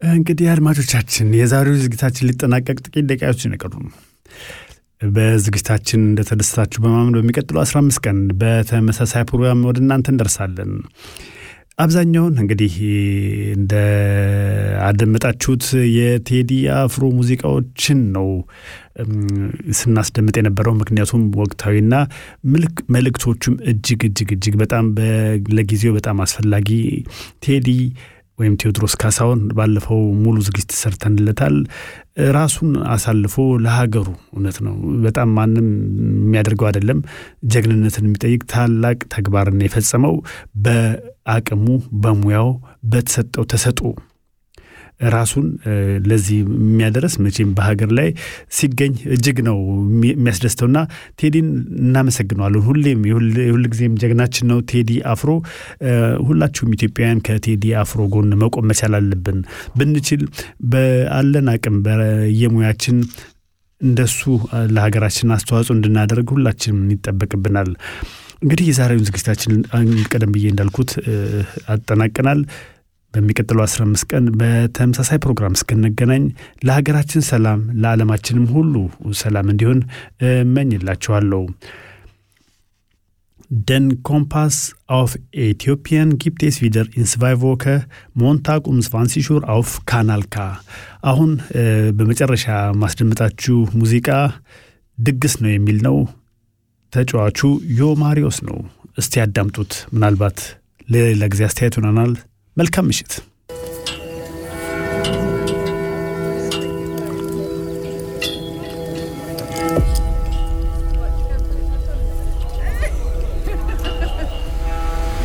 እንግዲህ አድማጮቻችን የዛሬው ዝግጅታችን ሊጠናቀቅ ጥቂት ደቂቃዎች ይቀሩ ነው። በዝግጅታችን እንደተደሰታችሁ በማመን በሚቀጥለው 15 ቀን በተመሳሳይ ፕሮግራም ወደ እናንተ እንደርሳለን። አብዛኛውን እንግዲህ እንደ አደመጣችሁት የቴዲ አፍሮ ሙዚቃዎችን ነው ስናስደምጥ የነበረው። ምክንያቱም ወቅታዊና መልእክቶቹም እጅግ እጅግ እጅግ በጣም ለጊዜው በጣም አስፈላጊ ቴዲ ወይም ቴዎድሮስ ካሳሁን ባለፈው ሙሉ ዝግጅት ሰርተንለታል። ራሱን አሳልፎ ለሀገሩ እውነት ነው በጣም ማንም የሚያደርገው አይደለም። ጀግንነትን የሚጠይቅ ታላቅ ተግባርን የፈጸመው በአቅሙ በሙያው በተሰጠው ተሰጥኦ ራሱን ለዚህ የሚያደረስ መቼም በሀገር ላይ ሲገኝ እጅግ ነው የሚያስደስተውና ቴዲን እናመሰግነዋለን። ሁሌም የሁል ጊዜም ጀግናችን ነው ቴዲ አፍሮ። ሁላችሁም ኢትዮጵያውያን ከቴዲ አፍሮ ጎን መቆም መቻል አለብን። ብንችል በአለን አቅም በየሙያችን እንደሱ ለሀገራችን አስተዋጽኦ እንድናደርግ ሁላችንም ይጠበቅብናል። እንግዲህ የዛሬውን ዝግጅታችን ቀደም ብዬ እንዳልኩት አጠናቀናል። በሚቀጥለው 15 ቀን በተመሳሳይ ፕሮግራም እስክንገናኝ ለሀገራችን ሰላም ለዓለማችንም ሁሉ ሰላም እንዲሆን እመኝላችኋለሁ። Den Kompass auf Äthiopien gibt es wieder in zwei Wochen Montag um 20 Uhr auf Kanal K. አሁን በመጨረሻ ማስደምጣችሁ ሙዚቃ ድግስ ነው የሚል ነው። ተጫዋቹ ዮ ማሪዮስ ነው። እስቲ ያዳምጡት። ምናልባት ለሌላ ጊዜ አስተያየት ሆነናል። መልካም ምሽት።